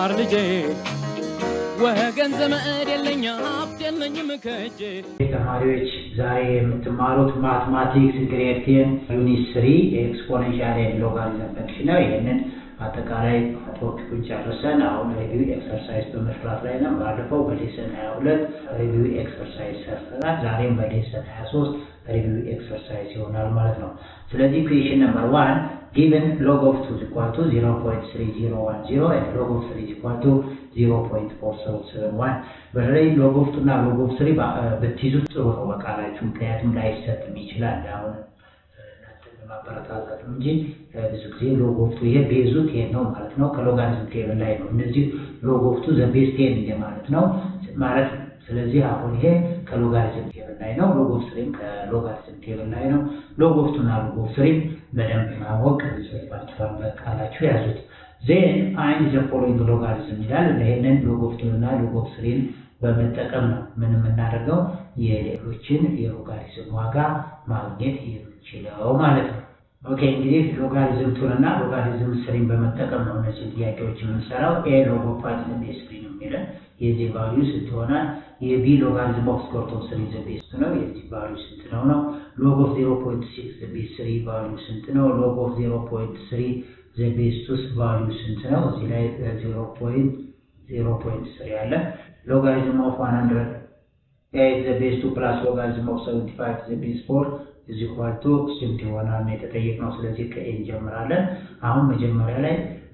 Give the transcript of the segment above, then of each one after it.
ተማር ልጄ ወገን ዘመድ የለኝ ሀብት የለኝም ከእጄ ተማሪዎች ዛሬ የምትማሩት ማትማቲክስ ግሬድ ቴን ዩኒት ስሪ ኤክስፖኔንሻል ኤንድ ሎጋሪዝም ፈንክሽን ነው። ይህንን አጠቃላይ ቶፒኩን ጨርሰን አሁን ሪቪው ኤክሰርሳይዝ በመስራት ላይ ነው። ባለፈው በሌሰን 22 ሪቪው ኤክሰርሳይዝ ሰርተናል። ዛሬም በሌሰን 23 ሪቪው ኤክሰርሳይዝ ይሆናል ማለት ነው። ስለዚህ ኩዌሽን ነምበር ዋን ጊቨን ሎግ ኦፍ ቱ ኢኳል ቱ 0.3010 and log of 3 equal to 0.4771 በተለይ ሎግ ኦፍ ቱ እና ሎግ ኦፍ ስሪ ብትይዙት ጥሩ ነው በቃላችሁ፣ ምክንያቱም ላይሰጥም ይችላል አሁን ማበረታታት እንጂ ብዙ ጊዜ ሎግ ኦፍ ቱ ይሄ ቤዙ ቴን ነው ማለት ነው። ከሎጋሪዝም ቴብል ላይ ነው። እነዚህ ሎግ ኦፍ ቱ ዘ ቤዝ ቴን ማለት ነው ማለት ስለዚህ አሁን ይሄ ከሎጋሪዝም ቴብል ላይ ነው። ሎግ ኦፍ ስሪም ከሎጋሪዝም ቴብል ላይ ነው። ሎግ ኦፍ ቱ እና ሎግ ኦፍ ስሪም በደንብ ማወቅ ይጽፋችኋል፣ በቃላችሁ ያዙት። ዜን ፋይንድ ዘ ፎሎዊንግ ሎጋሪዝም ይላል። ይሄንን ሎግ ኦፍ ቱን እና ሎግ ኦፍ ስሪን በመጠቀም ነው ምን የምናደርገው የሌሎችን የሎጋሪዝም ዋጋ ማግኘት የምንችለው ማለት ነው። ኦኬ እንግዲህ ሎጋሪዝም ቱን እና ሎጋሪዝም ስሪን በመጠቀም ነው እነዚህ ጥያቄዎች የምንሰራው። ኤ ሎግ ኦፍ ፋይቭ ዘ ቤዝ ስሪ ነው የሚለን የዚህ ቫልዩ ስንት ይሆናል? የቢ ሎጋሪዝም ኦፍ ስኮርት ኦፍ ስሪ ዘ ቤዝ ነው። የዚህ ቫልዩ ስንት ነው ነው? ሎግ ኦፍ ዜሮ ፖይንት ሲክስ ዘ ቤዝ ስሪ ቫልዩ ስንት ነው? ሎግ ኦፍ ዜሮ ፖይንት ስሪ ዘ ቤዝ ቱስ ቫልዩ ስንት ነው? እዚህ ላይ ዜሮ ፖይንት ዜሮ ፖይንት ስሪ አለ። ሎጋሪዝም ኦፍ ዋን ሀንድረድ ኤይት ዘ ቤዝ ቱ ፕላስ ሎጋሪዝም ኦፍ ሰቨንቲ ፋይቭ ዘ ቤዝ ፎር እዚ ኳልቱ ስንት ይሆናል ነው የተጠየቅነው። ስለዚህ ከኤ እንጀምራለን። አሁን መጀመሪያ ላይ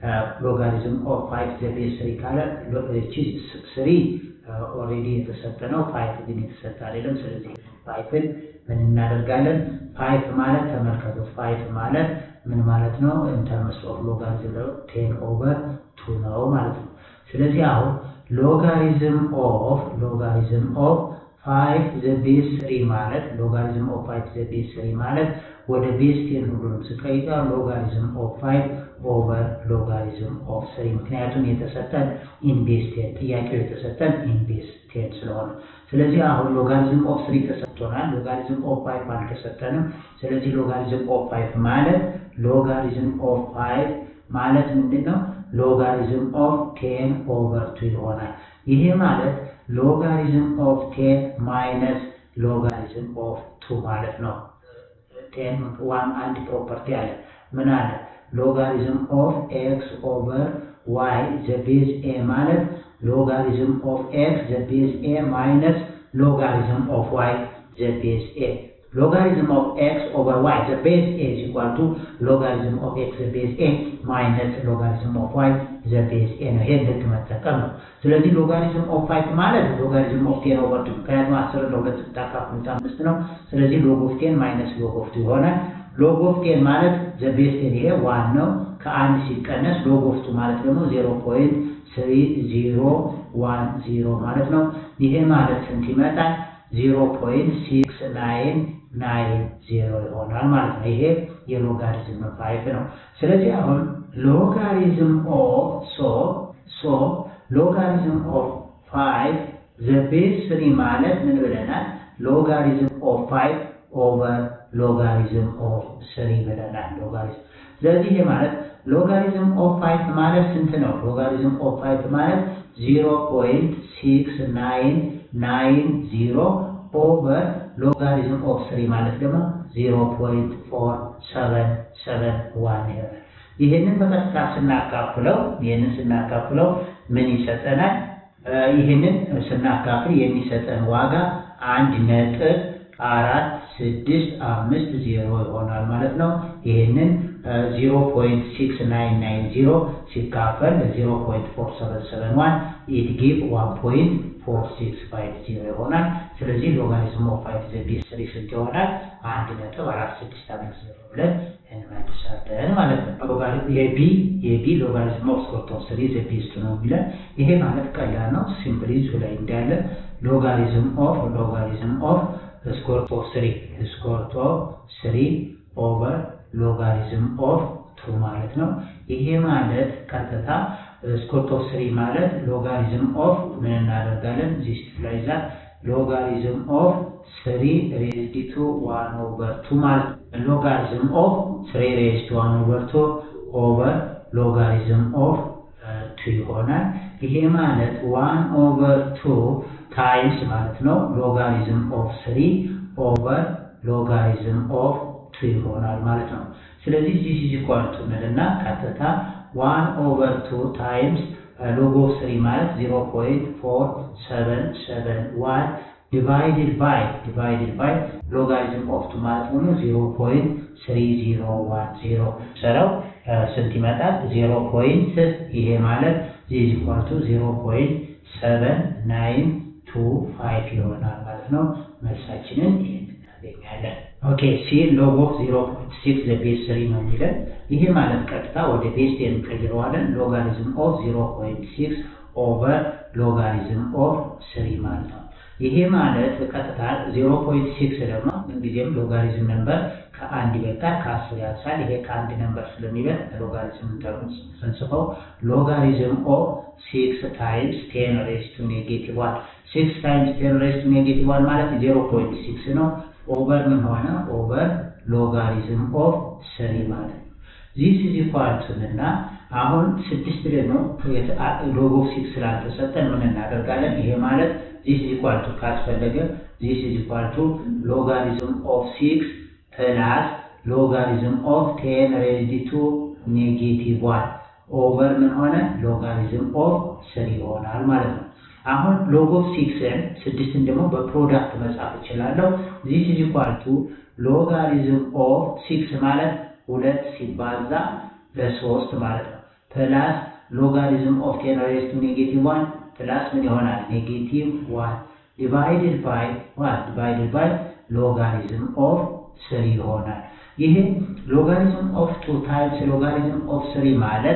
ሎጋሪዝም ኦፍ ፋይቭ ዘ ቤዝ ስሪ ካለ እቺ ስሪ ኦልሬዲ የተሰጠ ነው። ፋይቭ ግን የተሰጠ አይደለም። ስለዚህ ፋይቭን ምን እናደርጋለን? ፋይቭ ማለት ተመልከቱ፣ ፋይቭ ማለት ምን ማለት ነው? ኢንተርምስ ኦፍ ሎጋሪዝም ቴን ኦቨር ቱ ነው ማለት ነው። ስለዚህ አሁን ሎጋሪዝም ኦፍ ሎጋሪዝም ኦፍ ፋይቭ ዘ ቤዝ ስሪ ማለት ሎጋሪዝም ኦፍ ፋይቭ ዘ ቤዝ ስሪ ማለት ወደ ቤዝ ቴን ሁሉንም ስቀይጣ ሎጋሪዝም ኦፍ ፋይቭ ኦቨር ሎጋሪዝም ኦፍ ስሪ ምክንያቱም የተሰጠን ኢን ቤዝ ቴን ጥያቄው የተሰጠን ኢን ቤዝ ቴን ስለሆነ ስለዚህ አሁን ሎጋሪዝም ኦፍ ስሪ ተሰጥቶናል። ሎጋሪዝም ኦፍ ፋይቭ አልተሰጠንም። ስለዚህ ሎጋሪዝም ኦፍ ፋይቭ ማለት ሎጋሪዝም ኦፍ ፋይቭ ማለት ምንድን ነው? ሎጋሪዝም ኦፍ ቴን ኦቨር ቱ ይሆናል። ይሄ ማለት ሎጋሪዝም ኦፍ ቴን ማይነስ ሎጋሪዝም ኦፍ ቱ ማለት ነው። ቴን ዋን አንድ ፕሮፐርቲ አለ። ምን አለ? ሎጋሪዝም ኦፍ ኤክስ ኦቨር ዋይ ዘ ቤዝ ኤ ማለት ሎጋሪዝም ኦፍ ኤክስ ዘ ቤዝ ኤ ማይነስ ሎጋሪዝም ኦፍ ዋይ ዘ ቤዝ ኤ ሎጋሪዝም ኦፍ ኤክስ ኦቨር ዋይ ዘ ቤዝ ኤ is equal to ሎጋሪዝም ኦፍ ኤክስ ዘ ቤዝ ኤ ማይነስ ሎጋሪዝም ኦፍ ዋይ ዘ ቤዝ ኤ ነው። ይሄን ልክ መጠቀም ነው። ስለዚህ ሎጋሪዝም ኦፍ ፋይቭ ማለት ሎጋሪዝም ኦፍ ቴን ኦቨር ቱ ምክንያቱም አስር ለሁለት ስታካፍሉት አምስት ነው። ስለዚህ ሎግ ኦፍ ቴን ማይነስ ሎግ ኦፍ ቱ ይሆናል። ሎግ ኦፍ ቴን ማለት ዘ ቤዝ ቴን ይሄ ዋን ነው። ከአንድ ሲቀነስ ሎግ ኦፍ ቱ ማለት ደግሞ ዜሮ ፖይንት ስሪ ዜሮ ዋን ዜሮ ማለት ነው። ይሄ ማለት ስንት ይመጣል? ዜሮ ፖይንት ሲክስ ናይን ናይን ዜሮ ይሆናል ማለት ነው። ይሄ የሎጋሪዝም ፋይቭ ነው። ስለዚህ አሁን ሎጋሪዝም ኦፍ ሶ ሶ ሎጋሪዝም ኦፍ ፋይቭ ዘ ቤዝ ስሪ ማለት ምን ብለናል? ሎጋሪዝም ኦፍ ፋይቭ ኦቨር ሎጋሪዝም ኦፍ ስሪ ብለናል። ሎጋሪዝም ስለዚህ ይሄ ማለት ሎጋሪዝም ኦፍ ፋይቭ ማለት ስንት ነው? ሎጋሪዝም ኦፍ ፋይቭ ማለት ዚሮ ፖይንት ሲክስ ናይን ናይን ዚሮ ኦቨር ሎጋሪዝም ኦፍ ስሪ ማለት ደግሞ ዜሮ ፖይንት ፎር ሰቨን ሰቨን ዋን ይሆናል። ይህንን በቀጥታ ስናካፍለው ይህንን ስናካፍለው ምን ይሰጠናል? ይህንን ስናካፍል የሚሰጠን ዋጋ አንድ ነጥብ አራት ስድስት አምስት ዜሮ ይሆናል ማለት ነው። ይህንን ዚሮ ፖይንት ሲክስ ናይን ናይን ዚሮ ሲካፈል ዜሮ ፖይንት ፎር ሰቨን ሰቨን ዋን ኢት ጊቭ ዋን ፖይንት ፎር ሲክስ ፋይቭ ዜሮ ይሆናል። ስለዚህ ሎጋሪዝም ኦፍ ፋይቭ ዘ ቤዝ ስሪ ስንት ይሆናል? አንድ ነጥብ አራት ስድስት አምስት ዜሮ ብለን እንመልሳለን ማለት ነው። የቢ የቢ ሎጋሪዝም ኦፍ ስኮርት ኦፍ ስሪ ዘ ቤዝ ቱ ነው የሚለን ይሄ ማለት ቀላል ነው። ሲምፕሊ እሱ ላይ እንዳለ ሎጋሪዝም ኦፍ ሎጋሪዝም ኦፍ ስኮርት ኦፍ ስሪ ስኮርት ኦፍ ስሪ ኦቨር ሎጋሪዝም ኦፍ ቱ ማለት ነው። ይሄ ማለት ቀጥታ ስኮርት ኦፍ ስሪ ማለት ሎጋሪዝም ኦፍ ምን እናደርጋለን? ዚስ ላይ ዛ ሎጋሪዝም ኦፍ ስሪ ሬዝድ ቱ ዋን ኦቨር ቱ ማለት ሎጋሪዝም ኦፍ ስሪ ሬዝድ ቱ ዋን ኦቨር ቱ ኦቨር ሎጋሪዝም ኦፍ ቱ ቱ ይሆናል። ይሄ ማለት ዋን ኦቨር ቱ ታይምስ ማለት ነው ሎጋሪዝም ኦፍ ስሪ ኦቨር ሎጋሪዝም ኦፍ ቱ ይሆናል ማለት ነው። ስለዚህ ዚስ ኢዝ ኢኳል ቱ እንልና ቀጥታ ዋን ኦቨር ቱ ታይምስ ሎግ ኦፍ ስሪ ማለት ዚሮ ፖይንት ፎር ሰቨን ሰቨን ዋን ዲቫይድድ ባይ ዲቫይድድ ባይ ሎጋሪዝም ኦፍ ቱ ማለት ሆኖ ዚሮ ፖይንት ስሪ ዚሮ ዋን ዚሮ ሰራው ስንት ይመጣል? ዚሮ ፖይንት ይሄ ማለት ዚዝ ኢኳል ቱ ዚሮ ፖይንት ሰቨን ናይን ቱ ፋይቭ ይሆናል ማለት ነው። መልሳችንን ይህን እናገኛለን። ኦኬ ሲ ሎግ ኦፍ ዚሮ ፖይንት ሲክስ ዘ ቤዝ ስሪ ነው የሚለን። ይሄ ማለት ቀጥታ ወደ ቤዝ ቴን እንቀይረዋለን። ሎጋሪዝም ኦፍ ዚሮ ፖይንት ሲክስ ኦቨር ሎጋሪዝም ኦፍ ስሪ ማለት ነው። ይሄ ማለት ቀጥታ ዜሮ ፖይንት ሲክስ ደግሞ ምንጊዜም ሎጋሪዝም ነምበር ከአንድ ይበልጣል፣ ከአስር ያንሳል። ይሄ ከአንድ ነምበር ስለሚበልጥ ሎጋሪዝም ስንጽፈው ሎጋሪዝም ኦፍ ሲክስ ታይምስ ቴን ሬስ ቱ ኔጌቲቭ ዋን ሲክስ ታይምስ ቴን ሬስ ቱ ኔጌቲቭ ዋን ማለት ዜሮ ፖይንት ሲክስ ነው። ኦቨር ምን ሆነ? ኦቨር ሎጋሪዝም ኦፍ ስሪ ማለት ነው። ዚስ ኢዝ ኢኳል ቱ እና አሁን ስድስት ደግሞ ሎግ ኦፍ ሲክስ ስላልተሰጠን ምን እናደርጋለን? ይሄ ማለት ዚስ ኢዝ ኢኳል ቱ ካስፈለገ ዚስ ኢዝ ኢኳል ቱ ሎጋሪዝም ኦፍ ሲክስ ፕላስ ሎጋሪዝም ኦፍ ቴን ሬዝድ ቱ ኔጌቲቭ ዋን ኦቨር ምን ሆነ? ሎጋሪዝም ኦፍ ስሪ ይሆናል ማለት ነው። አሁን ሎግ ኦፍ ሲክስን ስድስትን ደግሞ በፕሮዳክት መጻፍ እችላለሁ። ዚስ ኢዝ ኢኳል ቱ ሎጋሪዝም ኦፍ ሲክስ ማለት ሁለት ሲባዛ በሶስት ማለት ነው ፕላስ ሎጋሪዝም ኦፍ ቴን ሬዝ ቱ ኔጌቲቭ ዋን ፕላስ ምን ይሆናል? ኔጌቲቭ ዋን ዲቫይድድ ባይ ዋን ዲቫይድድ ባይ ሎጋሪዝም ኦፍ ስሪ ይሆናል። ይሄ ሎጋሪዝም ኦፍ ቱ ታይምስ ሎጋሪዝም ኦፍ ስሪ ማለት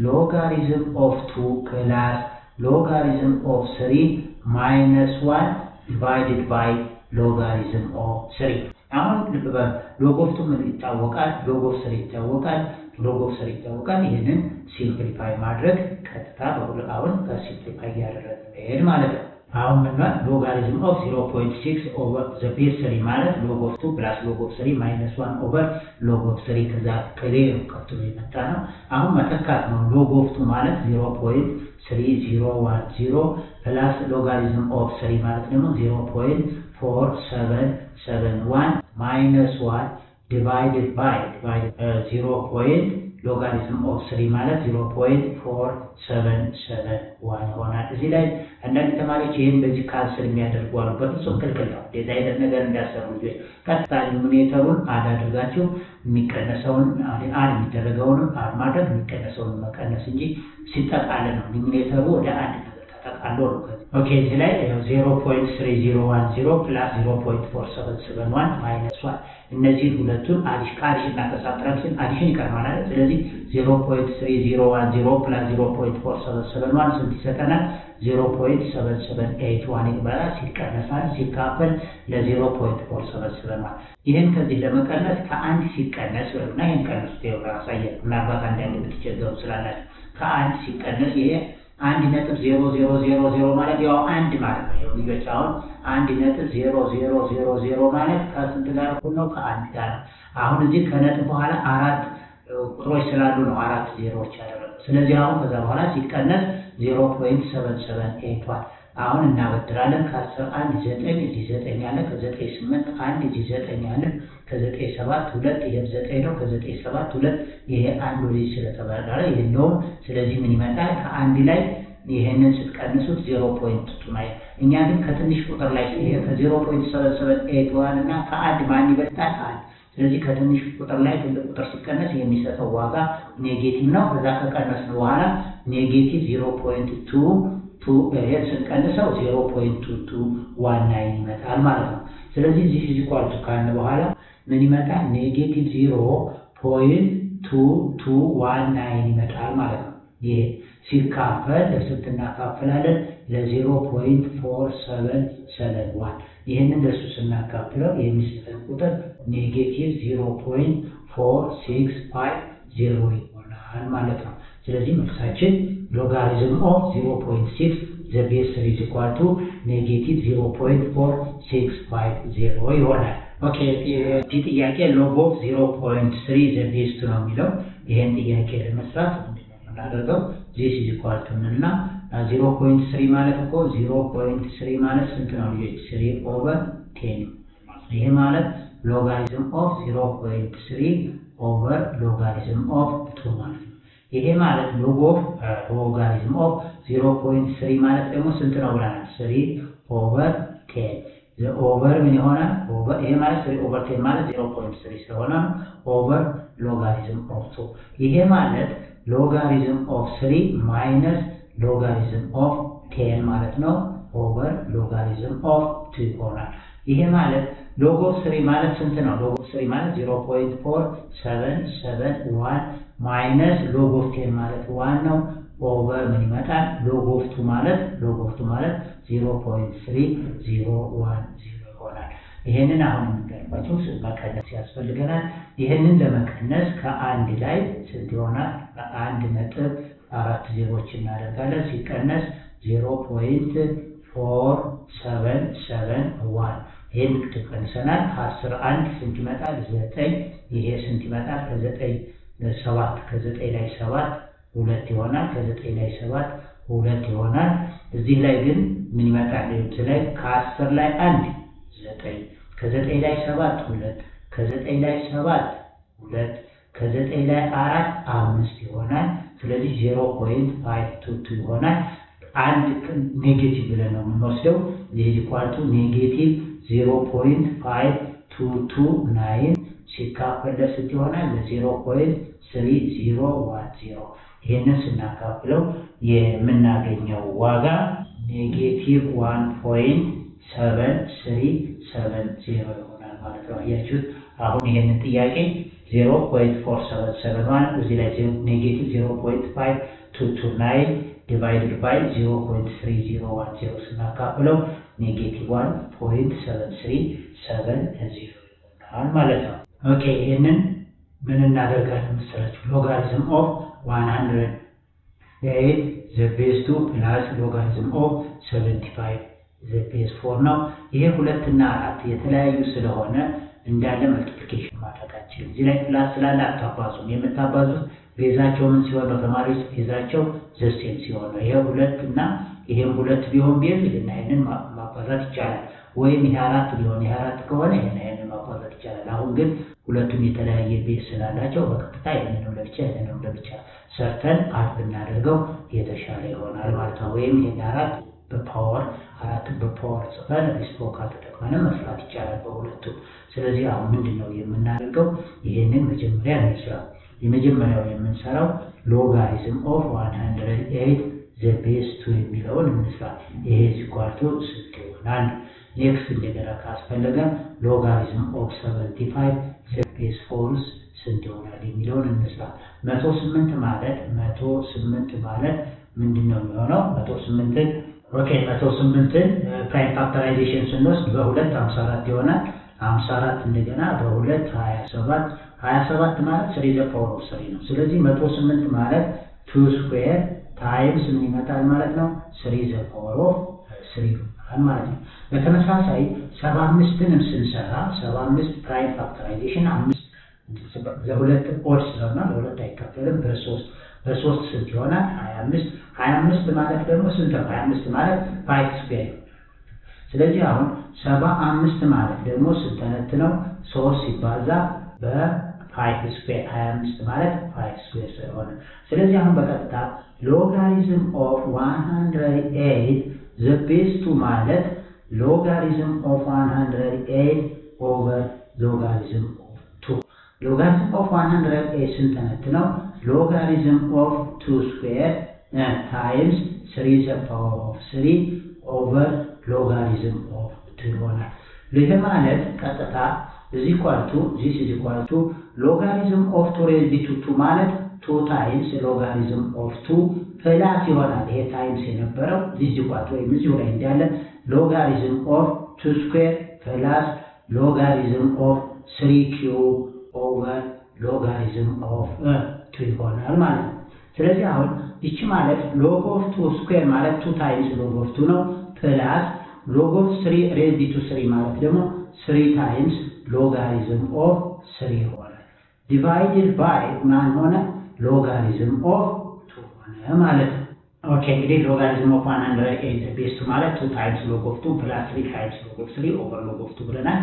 ሎጋሪዝም ኦፍ ቱ ፕላስ ሎጋሪዝም ኦፍ ስሪ ማይነስ ዋን ዲቫይድድ ባይ ሎጋሪዝም ኦፍ ስሪ። አሁን ልብ በሉ ሎግ ኦፍ ቱ ምን ይታወቃል? ሎግ ኦፍ ስሪ ይታወቃል። ሎግ ኦፍ ስሪ ይታወቃል። ይህንን ሲምፕሊፋይ ማድረግ ቀጥታ በሁለት አሁን ከሲምፕሊፋይ እያደረግን መሄድ ማለት ነው። አሁን ምን ሎጋሪዝም ኦፍ 0.6 ኦቨር ዘ ቤዝ ስሪ ማለት ሎግ ኦፍ 2 ፕላስ ሎግ ኦፍ 3 ማይነስ 1 ኦቨር ሎግ ኦፍ 3 ከዛ ከሌሩ ቀጥሎ የመጣ ነው። አሁን መተካት ነው። ሎግ ኦፍ 2 ማለት 0.3010 ፕላስ ሎጋሪዝም ኦፍ 3 ማለት ደግሞ 0.4771 ማይነስ 1 ዲቫይድድ ባይ ዲቫይድድ 0. ሎጋሪዝም ኦፍ ስሪ ማለት 0.4771 ይሆናል። እዚህ ላይ አንዳንድ ተማሪዎች ይህን በዚህ ካንስል የሚያደርጉ አሉ። በፍጹም ክልክል ነው። እንደዚህ አይነት ነገር እንዳሰሩ ልጆች ቀጥታ ሊሚኔተሩን አድ አድርጋችሁ የሚቀነሰውን አድ የሚደረገውንም አድ ማድረግ የሚቀነሰውን መቀነስ እንጂ ሲጠቃልል ነው። ሊሚኔተሩ ወደ አንድ ነገር ተጠቃሎ ነው። ኦኬ እዚህ ላይ 0.3010 ፕላስ 0.4771 ማይነስ 1 እነዚህን ሁለቱን አዲሽ ከአዲሽ እና ከሳብትራክሽን አዲሽን ይቀርማል። ስለዚህ 0.3010 ፕላስ 0.4771 ስንት ይሰጠናል? 0.7781 ይባላል። ሲቀነሳል ሲካፈል ለ0.4771 ይህን ከዚህ ለመቀነስ ከአንድ ሲቀነስ እና ይህን ቀነሱ ያሳያል። ምናልባት አንዳንድ የምትቸገሩ ስላላችሁ ከአንድ ሲቀነስ ይሄ አንድ ነጥብ ዜሮ ዜሮ ዜሮ ዜሮ ማለት ያው አንድ ማለት ነው። ልጆች አሁን አንድ ነጥብ ዜሮ ዜሮ ዜሮ ዜሮ ማለት ከስንት ጋር እኩል ነው? ከአንድ ጋር ነው። አሁን እዚህ ከነጥብ በኋላ አራት ቁጥሮች ስላሉ ነው አራት ዜሮዎች ያደረገው። ስለዚህ አሁን ከዛ በኋላ ሲቀነስ ዜሮ ፖይንት ሰቨን ሰቨን ኤይቷል። አሁን እናበድራለን። ከአስር አንድ ዘጠኝ እዚህ ዘጠኝ አለ። ከዘጠኝ ስምንት አንድ እዚህ ዘጠኝ አለ። ከዘጠኝ ሰባት ሁለት ይሄም ዘጠኝ ነው። ከዘጠኝ ሰባት ሁለት ይሄ አንድ ወደዚህ ስለተባረረ ይህ ነው። ስለዚህ ምን ይመጣል? ከአንድ ላይ ይሄንን ስትቀንሱት ዜሮ ፖይንት ቱ ማለት እኛ ግን ከትንሽ ቁጥር ላይ ይሄ ከዜሮ ፖይንት ሰቨን ሰቨን ኤይት ዋን እና ከአንድ ማን ይበልጣል? አንድ። ስለዚህ ከትንሽ ቁጥር ላይ ትልቅ ቁጥር ሲቀነስ የሚሰጠው ዋጋ ኔጌቲቭ ነው። ከዛ ከቀነስን በኋላ ኔጌቲቭ ዜሮ ፖይንት ቱ ቱ ይሄን ስንቀንሰው ዜሮ ፖይንት ቱ ቱ ዋን ናይን ይመጣል ማለት ነው። ስለዚህ እዚህ ፊዚ ኳልቱ ካልን በኋላ ምን ይመጣል? ኔጌቲቭ ዜሮ ፖይንት ቱ ቱ ዋን ናይን ይመጣል ማለት ነው። ይሄ ሲካፈል ለስንት እናካፍላለን? ለዜሮ ፖይንት ፎር ሰቨን ሰቨን ዋን ይህንን ለሱ ስናካፍለው የሚሰጠን ቁጥር ኔጌቲቭ ዜሮ ፖይንት ፎር ሲክስ ፋይቭ ዜሮ ይሆናል ማለት ነው። ስለዚህ መልሳችን ሎጋሪዝም ኦፍ ዜሮ ፖይንት ሲክስ ዘ ቤዝ ስሪ ኢዝ ኢኳል ቱ ኔጌቲቭ ዜሮ ፖይንት ፎር ሲክስ ፋይቭ ዜሮ ይሆናል። ኦኬ ይህ ጥያቄ ሎግ ኦፍ ዜሮ ፖይንት ስሪ ዘ ቤዝ ቱ ነው የሚለው። ይህን ጥያቄ ለመስራት ምንድነው የምናደርገው? ዚስ ኢዝ ኢኳል ቱ እና ዚሮ ፖይንት ስሪ ማለት እኮ ዚሮ ፖይንት ስሪ ማለት ስንት ነው ልጆች? ስሪ ኦቨር ቴን ይሄ ማለት ሎጋሪዝም ኦፍ ዚሮ ፖይንት ስሪ ኦቨር ሎጋሪዝም ኦፍ ቱ ማለት ነው። ይሄ ማለት ሎግ ኦፍ ሎጋሪዝም ኦፍ ዚሮ ፖይንት ስሪ ማለት ደግሞ ስንት ነው ብለናል? ስሪ ኦቨር ቴን ኦቨር ምን ይሆናል? ይሄ ማለት ስሪ ኦቨር ቴን ማለት ዜሮ ፖይንት ስሪ ስለሆነ ነው። ኦቨር ሎጋሪዝም ኦፍ ቱ ይሄ ማለት ሎጋሪዝም ኦፍ ስሪ ማይነስ ሎጋሪዝም ኦፍ ቴን ማለት ነው። ኦቨር ሎጋሪዝም ኦፍ ቱ ይሆናል። ይሄ ማለት ሎግ ኦፍ ስሪ ማለት ስንት ነው? ሎግ ኦፍ ስሪ ማለት ዜሮ ፖይንት ፎር ሰቨን ሰቨን ዋን ማይነስ ሎግ ኦፍ ቴን ማለት ዋን ነው። ኦቨር ምን ይመጣል? ሎግ ኦፍ ቱ ማለት ሎግ ኦፍ ቱ ማለት ዜሮ ፖይንት ስሪ ዜሮ ዋን ዜሮ ይሆናል። ይሄንን አሁን የምንገርባቸው መቀነስ ያስፈልገናል። ይሄንን ለመቀነስ ከአንድ ላይ ስንት ይሆናል? በአንድ ነጥብ አራት ዜሮች እናደርጋለን። ሲቀነስ ዜሮ ፖይንት ፎር ሰቨን ሰቨን ዋን ይህን ትቀንሰናል። ከአስር አንድ ስንት ይመጣል? ዘጠኝ ይሄ ስንት ይመጣል? ከዘጠኝ ሰባት ከዘጠኝ ላይ ሰባት ሁለት ይሆናል። ከዘጠኝ ላይ ሰባት ሁለት ይሆናል። እዚህ ላይ ግን ምን ይመጣል? እዚህ ላይ ከአስር ላይ አንድ ዘጠኝ ከዘጠኝ ላይ ሰባት ሁለት ከዘጠኝ ላይ ሰባት ሁለት ከዘጠኝ ላይ አራት አምስት ይሆናል። ስለዚህ ዜሮ ፖይንት ፋይቭ ቱ ቱ ይሆናል። አንድ ኔጌቲቭ ብለን ነው የምንወስደው። ይህ ኳልቱ ኔጌቲቭ ዜሮ ፖይንት ፋይቭ ቱ ቱ ናይን ሲካፈል ለስንት ይሆናል? ለዜሮ ፖይንት ስሪ ዜሮ ዋን ዜሮ ይህንን ስናካፍለው የምናገኘው ዋጋ ኔጌቲቭ ዋን ፖይንት ሰቨን ስሪ ሰቨን ዜሮ ይሆናል ማለት ነው። አያችሁት? አሁን ይህንን ጥያቄ ዜሮ ፖይንት ፎር ሰቨን ሰቨን ዋን እዚህ ላይ ኔጌቲቭ ዜሮ ፖይንት ፋይቭ ቱ ቱ ናይን ዲቫይድድ ባይ ዜሮ ፖይንት ስሪ ዜሮ ዋን ዜሮ ስናካፍለው ኔጌቲቭ ዋን ፖይንት ሰቨን ስሪ ሰቨን ዜሮ ይሆናል ማለት ነው። ኦኬ ይህንን ምን እናደርጋለን መሰላችሁ? ሎጋሪዝም ኦፍ ዋን ሀንድረድ ኤይት ዘ ቤዝ ቱ ፕላስ ሎጋሪዝም ኦፍ ሰቨንቲ ፋይቭ ዘ ቤዝ ፎር ነው። ይሄ ሁለት እና አራት የተለያዩ ስለሆነ እንዳለ መልቲፕሊኬሽን ማድረጋችን እዚህ ላይ ፕላስ ስላለ አታባዙም። የምታባዙት ቤዛቸው ምን ሲሆን ነው? ተማሪዎች ቤዛቸው ዘሴም ሲሆን ነው። ይሄ ሁለት እና ይሄም ሁለት ቢሆን ቤዝ ይህን ይህንን ማባዛት ይቻላል። ወይም ይሄ አራት ቢሆን ይሄ አራት ከሆነ ይህን ይህንን ማባዛት ይቻላል። አሁን ግን ሁለቱም የተለያየ ቤዝ ስላላቸው በቀጥታ ይህንንም ለብቻ ይህንንም ለብቻ ሰርተን አድ ብናደርገው የተሻለ ይሆናል ማለት ነው። ወይም ይህን አራት በፓወር አራትን በፓወር ጽፈን ሪስፕሮካል ተጠቅመንም መስራት ይቻላል በሁለቱም። ስለዚህ አሁን ምንድን ነው የምናደርገው? ይህንን መጀመሪያ እንስራ። የመጀመሪያው የምንሰራው ሎጋሪዝም ኦፍ ዋን ሀንድረድ ኤይት ዘ ቤዝ ቱ የሚለውን እንስራ። ይሄ ሲኳልቶ ስንት ይሆናል? ኔክስት እንደገና ካስፈለገ ሎጋሪዝም ኦፍ ሰቨንቲ ፋይቭ ዘ ቤዝ ፎርስ ስንት ይሆናል የሚለውን እንስራ። መቶ ስምንት ማለት መቶ ስምንት ማለት ምንድን ነው የሚሆነው? መቶ ስምንትን ኦኬ መቶ ስምንትን ፕራይም ፋክተራይዜሽን ስንወስድ በሁለት ሀምሳ አራት ይሆናል። ሀምሳ አራት እንደገና በሁለት ሀያ ሰባት ሀያ ሰባት ማለት ስሪ ዘ ፓወር ኦፍ ስሪ ነው። ስለዚህ መቶ ስምንት ማለት ቱ ስኩዌር ታይምስ ምን ይመጣል ማለት ነው? ስሪ ዘ ፓወር ኦፍ ስሪ ይሆናል ማለት ነው። በተመሳሳይ ሰባ አምስትንም ስንሰራ ሰባ አምስት ፕራይም ፋክተራይዜሽን አምስት ለሁለት ኦድ ስለሆነ ለሁለት አይከፈልም በሶስት በሶስት ስንት ይሆናል? ሀያ አምስት ሀያ አምስት ማለት ደግሞ ስንት ነው? ሀያ አምስት ማለት ፋይቭ ስኩዌር ስለዚህ አሁን ሰባ አምስት ማለት ደግሞ ስንተነት ነው? ሶስት ሲባዛ በፋይቭ ስኩዌር ሀያ አምስት ማለት ፋይቭ ስኩዌር ስለሆነ ስለዚህ አሁን በቀጥታ ሎጋሪዝም ኦፍ ዋን ሀንድረድ ኤይት ዘ ቤዝ ቱ ማለት ሎጋሪዝም ኦፍ ዋን ሀንድረድ ኤይት ኦቨር ሎጋሪዝም ኦፍ ቱ ሎጋሪዝም ኦፍ ዋን ሀንድረድ ኤይት ስንተነት ነው? ሎጋሪዝም ኦፍ ቱ ስኩዌር ታይምስ ስሪ ዘ ፓወር ኦፍ ስሪ ኦቨር ሎጋሪዝም ኦፍ ቱ ይሆናል። ይህ ማለት ቀጥታ እዚህ ኳልቱ ዚስ ኢዝ ኳልቱ ሎጋሪዝም ኦፍ ቱ ሬዝድ ቱ ቱ ማለት ቱ ታይምስ ሎጋሪዝም ኦፍ ቱ ፕላስ ይሆናል። ይሄ ታይምስ የነበረው ዚስ ኳልቱ ወይም እዚሁ ላይ እንዳለ ሎጋሪዝም ኦፍ ቱ ስኩዌር ፕላስ ሎጋሪዝም ኦፍ ስሪ ኪዩብ ኦቨር ሎጋሪዝም ኦፍ ቱ ይሆናል ማለት ነው። ስለዚህ አሁን ይቺ ማለት ሎግ ኦፍ ቱ ስኩዌር ማለት ቱ ታይምስ ሎግ ኦፍ ቱ ነው ፕላስ ሎግ ኦፍ ስሪ ሬዝድ ቱ ስሪ ማለት ደግሞ ስሪ ታይምስ ሎጋሪዝም ኦፍ ስሪ ይሆናል። ዲቫይድድ ባይ ማን ሆነ? ሎጋሪዝም ኦፍ ቱ ሆነ ሆነ ማለት ነው። ኦኬ እንግዲህ ሎጋሪዝም ኦፍ ዋን ሀንድረድ ኤይት ቤስ ቱ ማለት ቱ ታይምስ ሎግ ኦፍ ቱ ፕላስ ትሪ ታይምስ ሎግ ኦፍ ትሪ ኦቨር ሎግ ኦፍ ቱ ብለናል።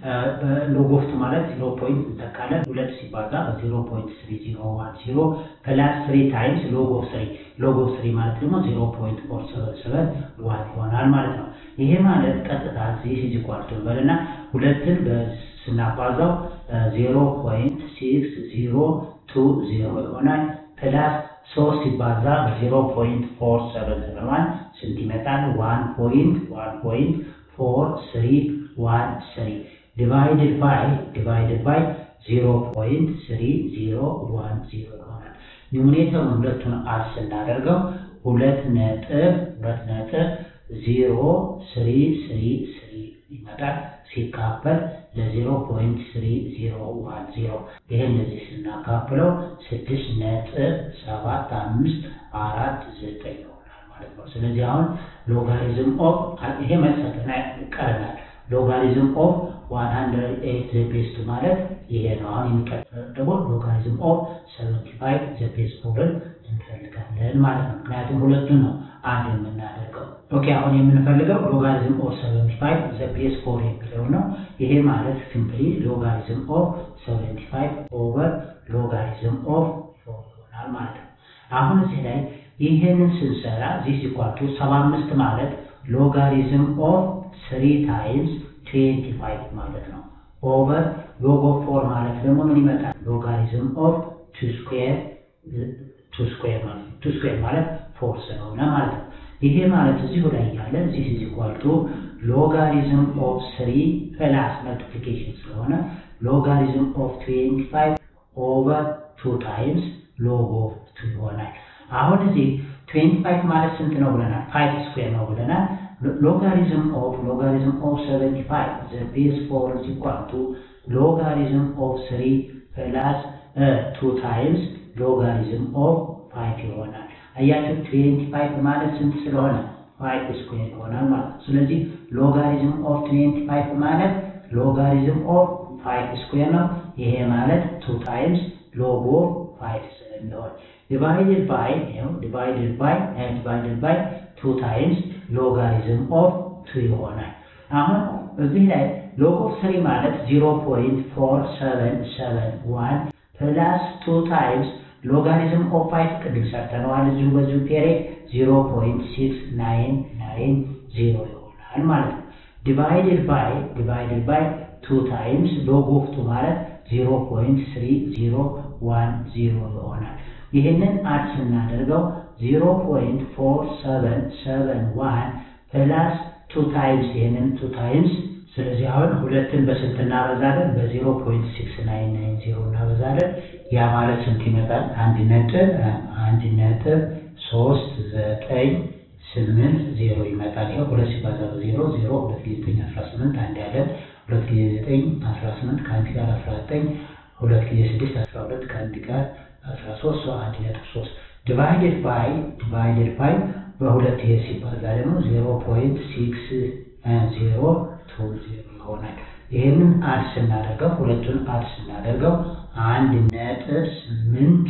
ሎግ ኦፍ ቱ ማለት ዜሮ ፖይንት እንተካለን ሁለት ሲባዛ በዜሮ ፖይንት ስሪ ዜሮ ዋን ዜሮ ፕላስ ትሪ ታይምስ ሎግ ኦፍ ትሪ ሎግ ኦፍ ትሪ ማለት ደግሞ ዜሮ ፖይንት ፎር ሰቨን ሰቨን ዋን ይሆናል ማለት ነው። ይሄ ማለት ቀጥታ ዚስ ኢዝ ኢኳል ቱ በልና ሁለትን ስናባዛው ዜሮ ፖይንት ሲክስ ዜሮ ቱ ዜሮ ይሆናል ፕላስ ሶስት ሲባዛ በዜሮ ፖይንት ፎር ሰቨን ሰቨን ዋን ስንት ይመጣል? ዋን ፖይንት ዋን ፖይንት ፎር ስሪ ዋን ስሪ ዲቫይድድ ባይ ዲቫይድድ ባይ ዜሮ ፖይንት ስሪ ዜሮ ዋን ዜሮ ይሆናል። ኒውሜሬተሩን ሁለቱን አድ ስናደርገው ሁለት ነጥብ ሁለት ነጥብ ዜሮ ስሪ ስሪ ስሪ ይመጣል ሲካፈል ለዜሮ ፖይንት ስሪ ዜሮ ዋን ዜሮ ይሄ እንደዚህ ስናካፍለው ስድስት ነጥብ ሰባት አምስት አራት ዘጠኝ ይሆናል ማለት ነው። ስለዚህ አሁን ሎጋሪዝም ኦፍ ይሄ መሰጠና ቀረናል። ሎጋሪዝም ኦፍ ዋን ሀንድረድ ኤይት ዘ ቤዝ ቱ ማለት ይሄ ነው። አሁን የሚቀጥለው ደግሞ ሎጋሪዝም ኦፍ ሰቨንቲ ፋይቭ ዘ ቤዝ ፎርን እንፈልጋለን ማለት ነው። ምክንያቱም ሁለቱን ነው አንድ የምናደርገው። ኦኬ አሁን የምንፈልገው ሎጋሪዝም ኦፍ ሰቨንቲ ፋይቭ ዘ ቤዝ ፎር የሚለው ነው። ይሄ ማለት ሲምፕሊ ሎጋሪዝም ኦፍ ሰቨንቲ ፋይቭ ኦቨር ሎጋሪዝም ኦፍ ፎር ይሆናል ማለት ነው። አሁን እዚህ ላይ ይሄንን ስንሰራ ዚስ ኢኳል ቱ ሰባ አምስት ማለት ሎጋሪዝም ኦፍ ስሪ ታይምስ ትዌንቲ ፋይቭ ማለት ነው። ኦቨር ሎግ ኦፍ ፎር ማለት ደግሞ ምን ይመጣል? ሎጋሪዝም ኦፍ ቱ ስኩዌር ቱ ስኩዌር ማለት ነው። ቱ ስኩዌር ማለት ፎር ስለሆነ ማለት ነው። ይሄ ማለት እዚሁ ላይ ያለ ዚስ ኢዝ ኢኳል ቱ ሎጋሪዝም ኦፍ ስሪ ፕላስ መልቲፕሊኬሽን ስለሆነ ሎጋሪዝም ኦፍ ትዌንቲ ፋይቭ ኦቨር ቱ ታይምስ ሎግ ኦፍ ቱ ይሆናል። አሁን እዚህ ትዌንቲ ፋይቭ ማለት ስንት ነው ብለናል? ፋይቭ ስኩዌር ነው ብለናል። ሎጋሪዝም ኦፍ ሎጋሪዝም ኦፍ ሰቨንቲ ፋይቭ ዘ ቤዝ ፎር ኢዝ ኢኳል ቱ ሎጋሪዝም ኦፍ ስሪ ፕላስ ቱ ታይምስ ሎጋሪዝም ኦፍ ፋይቭ ይሆናል። አያችሁ ትዌንቲ ፋይቭ ማለት ስንት ስለሆነ ፋይቭ ስኩዌር ይሆናል ማለት ነው። ስለዚህ ሎጋሪዝም ኦፍ ትዌንቲ ፋይቭ ማለት ሎጋሪዝም ኦፍ ፋይቭ ስኩዌር ነው። ይሄ ማለት ቱ ታይምስ ሎግ ኦፍ ፋይቭ ስለሚሆን ዲቫይድድ ባይ ይኸው ዲቫይድድ ባይ ዲቫይድድ ባይ ቱ ታይምስ ሎጋሪዝም ኦፍ ቱ ይሆናል። አሁን እዚህ ላይ ሎግ ኦፍ ስሪ ማለት ዚሮ ፖይንት ፎር ሰቨን ሰቨን ዋን ፕላስ ቱ ታይምስ ሎጋሪዝም ኦፍ ፋይቭ ቅድም ሰርተነዋል። እዚሁ በዚሁ ፔሬድ ዚሮ ፖይንት ሲክስ ናይን ናይን ዜሮ ይሆናል ማለት ነው። ዲቫይድድ ባይ ዲቫይድድ ባይ ቱ ታይምስ ሎግ ኦፍ ቱ ማለት ዚሮ ፖይንት ስሪ ዚሮ ዋን ዜሮ ይሆናል። ይህንን አድ ስናደርገው ዚሮ ፖይንት ፎር ሰቨን ሰቨን ዋን ፕላስ ቱ ታይምስ ይህንን ቱ ታይምስ ስለዚህ አሁን ሁለትን በስንት እናበዛለን? በዜሮ ፖይንት ሲክስ ናይን ናይን ዜሮ እናበዛለን። ያ ማለት ስንት ይመጣል? አንድ ነጥብ አንድ ነጥብ ሶስት ዘጠኝ ስምንት ዜሮ ይመጣል። ይኸው ሁለት ሲባዛ በዜሮ ዜሮ ሁለት ጊዜ ዘጠኝ አስራ ስምንት አንድ ያለን ሁለት ጊዜ ዘጠኝ አስራ ስምንት ከአንድ ጋር አስራ ዘጠኝ ሁለት ጊዜ ስድስት አስራ ሁለት ከአንድ ጋር አስራ ሶስት ሰው አንድ ነጥብ ሶስት ዲቫይድድ ባይ ዲቫይድድ ባይ በሁለት ይሄ ሲባዛ ደግሞ ዜሮ ፖይንት ሲክስ ዜሮ ቱ ዜሮ ይሆናል። ይህንን አድ ስናደርገው ሁለቱን አድ ስናደርገው አንድ ነጥብ ስምንት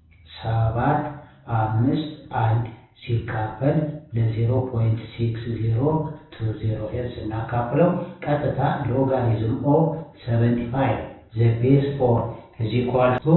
ሰባት አምስት አንድ ሲካፈል ለዜሮ ፖይንት ሲክስ ዜሮ ቱ ዜሮ ይህን ስናካፍለው ቀጥታ ሎጋሪዝም ኦፍ ሰቨንቲ ፋይቭ ዘ ቤዝ ፎር is equal to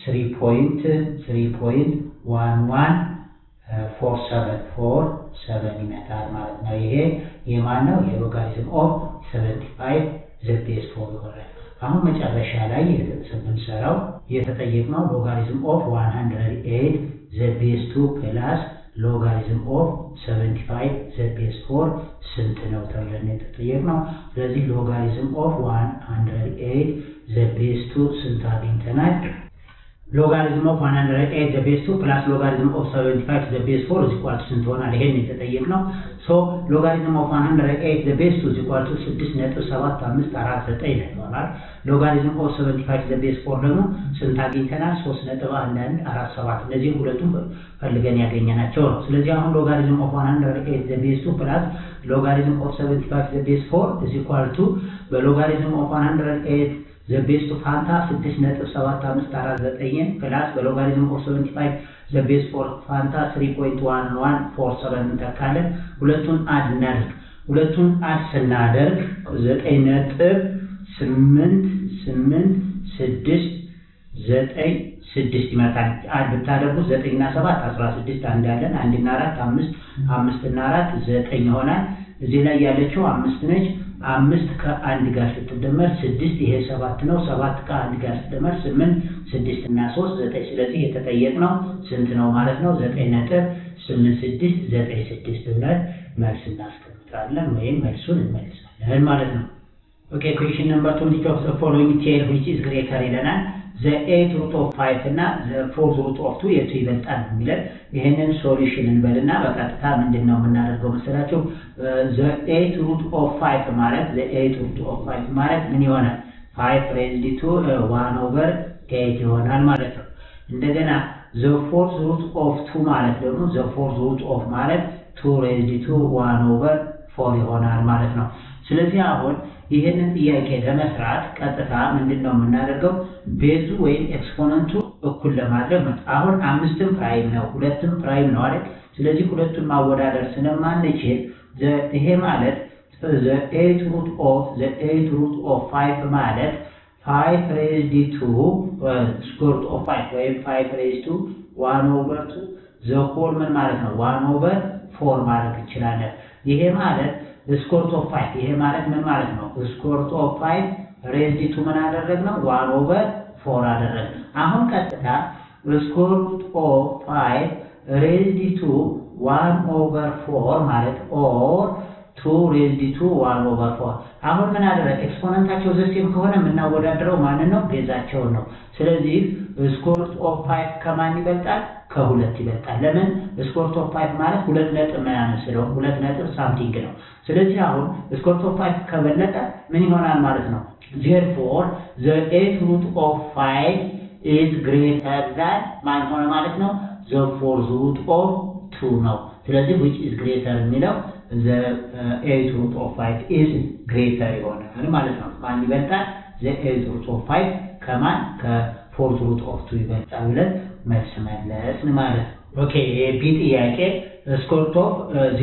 3.114747 ይመጣል ማለት ነው። ይሄ የማን ነው? የሎጋሪዝም ኦፍ 75 ዘ ቤዝ ፎር ይሆናል። አሁን መጨረሻ ላይ ስንሰራው የተጠየቅነው ሎጋሪዝም ኦፍ 108 ዘ ቤዝ 2 ፕላስ ሎጋሪዝም ኦፍ 75 ዘ ቤዝ ፎር ስንት ነው ተብለን የተጠየቅነው። ስለዚህ ሎጋሪዝም ኦፍ 108 ዘ ቤዝ 2 ስንት አግኝተናል? ሎጋሪዝም ኦፍ 108 ዘ ቤዝ 2 ፕላስ ሎጋሪዝም ኦፍ 75 ዘ ቤዝ 4 is equal to ስንት ሆናል? ይሄን የተጠየቅነው። ሶ ሎጋሪዝም ኦፍ 108 ዘ ቤዝ 2 is equal to 6.7549 ላይ ይሆናል። ሎጋሪዝም ኦፍ 75 ዘ ቤዝ 4 ደግሞ ስንት አግኝተናል? 3.1147 እነዚህ ሁለቱም ፈልገን ያገኘናቸው ነው። ስለዚህ አሁን ሎጋሪዝም ኦፍ 108 ዘ ቤዝ 2 ፕላስ ሎጋሪዝም ኦፍ 75 ዘ ቤዝ 4 is equal to በሎጋሪዝም ኦፍ 108 ዘ ቤስቱ ፋንታ 6.7549 ፕላስ በሎጋሪዝም ኦፍ 75 ዘ ቤስት ፎር ፋንታ 3.1147 እንተካለን። ሁለቱን አድ እናድርግ። ሁለቱን አድ ስናደርግ 9 ነጥብ 8 8 6 9 ስድስት ይመጣል። አንድ ብታደርጉት ዘጠኝ እና ሰባት አስራ ስድስት አንድ ያለን አንድ እና አራት አምስት አምስት እና አራት ዘጠኝ ይሆናል። እዚህ ላይ ያለችው አምስት ነች። አምስት ከአንድ ጋር ስትደመር ስድስት ይሄ ሰባት ነው። ሰባት ከአንድ ጋር ስትደመር ስምንት ስድስት እና ሶስት ዘጠኝ። ስለዚህ የተጠየቅነው ስንት ነው ማለት ነው? ዘጠኝ ነጥብ ስምንት ስድስት ዘጠኝ ስድስት ብለን መልስ እናስቀምጣለን ወይም መልሱን እንመልሳለን ማለት ነው። ኦኬ ኩዌሽን ነምበር ቱ ዊች ኦፍ ዘ ፎሎዊንግ ቴል ዊች ኢዝ ግሬተር ይለናል። ዘ ኤት ሩት ኦፍ ፋይቭ እና ዘ ፎርዝ ሩት ኦፍ ቱ የቱ ይበልጣል የሚለን ይህንን ሶሉሽን እንበልና በቀጥታ ምንድን ነው የምናደርገው መሰላቸው? ዘ ኤት ሩት ኦፍ ፋይቭ ማለት ዘ ኤት ሩት ኦፍ ፋይቭ ማለት ምን ይሆናል? ፋይቭ ሬዝድ ቱ ዋን ኦቨር ኤት ይሆናል ማለት ነው። እንደገና ዘ ፎርዝ ሩት ኦፍ ቱ ማለት ደግሞ ዘ ፎርዝ ሩት ኦፍ ማለት ቱ ሬዝድ ቱ ዋን ኦቨር ፎር ይሆናል ማለት ነው። ስለዚህ አሁን ይህንን ጥያቄ ለመስራት ቀጥታ ምንድን ነው የምናደርገው? ቤዙ ወይም ኤክስፖነንቱ እኩል ለማድረግ ነው። አሁን አምስትም ፕራይም ነው፣ ሁለትም ፕራይም ነው አይደል? ስለዚህ ሁለቱን ማወዳደር ስለማንችል ይሄ ማለት ዘ ኤት ሩት ኦፍ ዘ ኤት ሩት ኦፍ ፋይቭ ማለት ፋይቭ ሬዝድ ቱ ስኩዌር ሩት ኦፍ ፋይቭ ወይም ፋይቭ ሬዝድ ቱ ዋን ኦቨር ቱ ዘ ሆል ምን ማለት ነው? ዋን ኦቨር ፎር ማለት እንችላለን። ይሄ ማለት ስኮርት ኦፍ ፋይቭ ይሄ ማለት ምን ማለት ነው? ስኮርት ኦፍ ፋይቭ ሬዝድ ቱ ምን አደረግነው? ዋን ኦቨር ፎር አደረግን። አሁን ቀጥታ ስኮርት ኦፍ ፋይቭ ሬዝድ ቱ ዋን ኦቨር ፎር ማለት ኦር ቱ ሬዝድ ቱ ዋን ኦቨር ፎር። አሁን ምን አደረግ? ኤክስፖነንታቸው ዘሴም ከሆነ የምናወዳደረው ማንን ነው? ቤዛቸውን ነው። ስለዚህ ስኮርት ኦፍ ፋይቭ ከማን ይበልጣል? ከሁለት ይበልጣል። ለምን? ስኮርት ኦፍ ፋይቭ ማለት ሁለት ነጥብ ምናምን ስለሆነ ሁለት ነጥብ ሳምቲንግ ነው። ስለዚህ አሁን ስኮርት ኦፍ ፋይቭ ከበለጠ ምን ይሆናል ማለት ነው? ዜርፎር ዘ ኤት ሩት ኦፍ ፋይቭ ኢዝ ግሬተር ዛን ማን ሆነ ማለት ነው? ዘ ፎርዝ ሩት ኦፍ ቱ ነው። ስለዚህ ዊች ኢዝ ግሬተር የሚለው ዘ ኤት ሩት ኦፍ ፋይቭ ኢዝ ግሬተር ይሆናል ማለት ነው። ማን ይበልጣል? ዘ ኤት ሩት ኦፍ ፋይቭ ከማን ከፎርዝ ሩት ኦፍ ቱ ይበልጣል ብለን መልስ መለስን ማለት ነው። ኦኬ የቢ ጥያቄ ስኮርት ኦፍ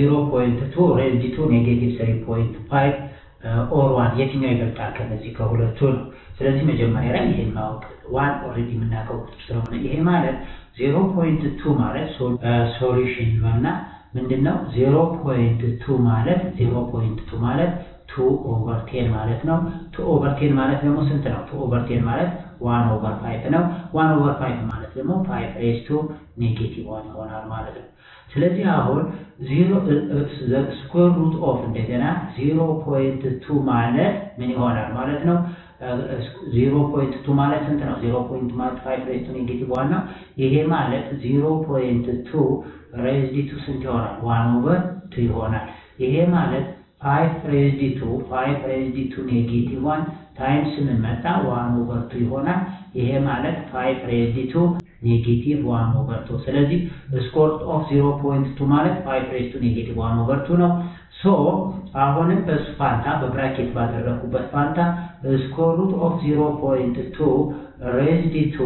0.2 ሬዝድ ቱ ኔጌቲቭ 3.5 ኦር ዋን የትኛው ይበልጣል ከነዚህ ከሁለቱ ነው። ስለዚህ መጀመሪያ ላይ ይሄን ማወቅ ዋን ኦልሬዲ የምናውቀው ቁጥር ስለሆነ ይሄ ማለት 0.2 ማለት ሶሉሽን ነውና ምንድን ነው 0.2 ማለት 0.2 ማለት ቱ ኦቨር ቴን ማለት ነው። ቱ ኦቨር ቴን ማለት ደግሞ ስንት ነው? ቱ ኦቨር ቴን ማለት ዋን ኦቨር ፋይቭ ነው። ዋን ኦቨር ፋይቭ ማለት ደግሞ ፋይቭ ሬዝ ቱ ኔጌቲቭ ዋን ይሆናል ማለት ነው። ስለዚህ አሁን ዜሮ ስኩዌር ሩት ኦፍ እንደገና ዜሮ ፖይንት ቱ ማለት ምን ይሆናል ማለት ነው? ዜሮ ፖይንት ቱ ማለት ስንት ነው? ዜሮ ፖይንት ማለት ፋይቭ ሬዝ ቱ ኔጌቲቭ ዋን ነው። ይሄ ማለት ዜሮ ፖይንት ቱ ሬዝድ ቱ ስንት ይሆናል? ዋን ኦቨር ቱ ይሆናል። ይሄ ማለት ፋይቭ ሬዝድ ቱ ፋይቭ ሬዝድ ቱ ኔጌቲቭ ዋን ታይምስ ምን መጣ? ዋን ኦቨር ቱ ይሆናል። ይሄ ማለት ፋይቭ ሬዝድ ቱ ኔጌቲቭ ዋን ኦቨር ቱ። ስለዚህ ስኮርት ኦፍ ዜሮ ፖይንት ቱ ማለት ፋይቭ ሬዝድ ቱ ኔጌቲቭ ዋን ኦቨር ቱ ነው። ሶ አሁንም በሱ ፋንታ በብራኬት ባደረኩበት ፋንታ ስኮር ሩት ኦፍ ዜሮ ፖይንት ቱ ሬዝድ ቱ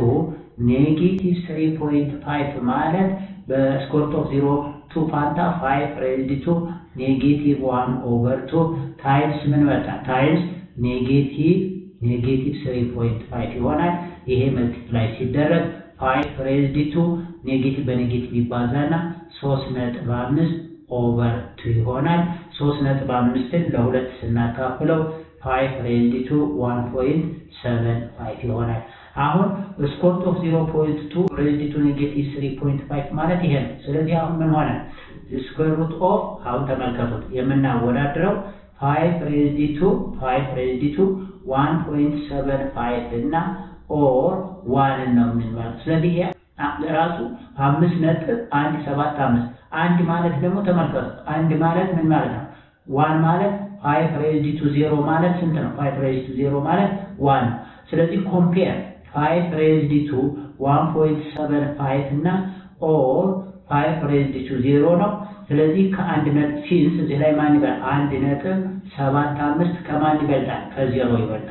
ኔጌቲቭ ስሪ ፖይንት ፋይቭ ማለት በስኮርት ኦፍ ዜሮ ቱ ፋንታ ፋይቭ ሬዝድ ቱ ኔጌቲቭ ዋን ኦቨር ቱ ታይምስ ምን መጣ? ታይምስ ኔጌቲቭ ኔጌቲቭ ስሪ ፖይንት ፋይቭ ይሆናል። ይሄ መልቲፕላይ ሲደረግ ፋይቭ ሬዝድ ቱ ኔጌቲቭ በኔጌቲቭ ይባዛና ሶስት ነጥብ አምስት ኦቨር ቱ ይሆናል። ሶስት ነጥብ አምስትን ለሁለት ስናካፍለው ፋይቭ ሬዝድ ቱ ዋን ፖይንት ሰቨን ፋይቭ ይሆናል። አሁን ስኮርት ኦፍ ዜሮ ፖይንት ቱ ሬዝድ ቱ ኔጌቲቭ ስሪ ፖይንት ፋይቭ ማለት ይሄ ነው። ስለዚህ አሁን ምን ሆነ? ስኩዌር ሩት ኦፍ አሁን ተመልከቱት የምናወዳድረው ፋይቭ ሬዝድ ቱ ፋይቭ ሬዝድ ቱ ዋን ፖይንት ሰቨን ፋይቭ እና ኦር ዋንን ነው የምንመለው። ስለዚህ ይሄ ራሱ አምስት ነጥብ አንድ ሰባት አምስት አንድ ማለት ደግሞ ተመልከቱ አንድ ማለት ምን ማለት ነው? ዋን ማለት ፋይቭ ሬዝድ ቱ ዜሮ ማለት ስንት ነው? ፋይቭ ሬዝድ ቱ ዜሮ ማለት ዋን ነው። ስለዚህ ኮምፔር ፋይቭ ሬዝድ ቱ ዋን ፖይንት ሰቨን ፋይቭ እና ኦር ፋይቭ ሬዝድ ቱ ዜሮ ነው። ስለዚህ ከአንድ ነጥብ ሲንስ እዚህ ላይ ማን ይበልጣል? አንድ ነጥብ ሰባት አምስት ከማን ይበልጣል? ከዜሮ ይበልጣል።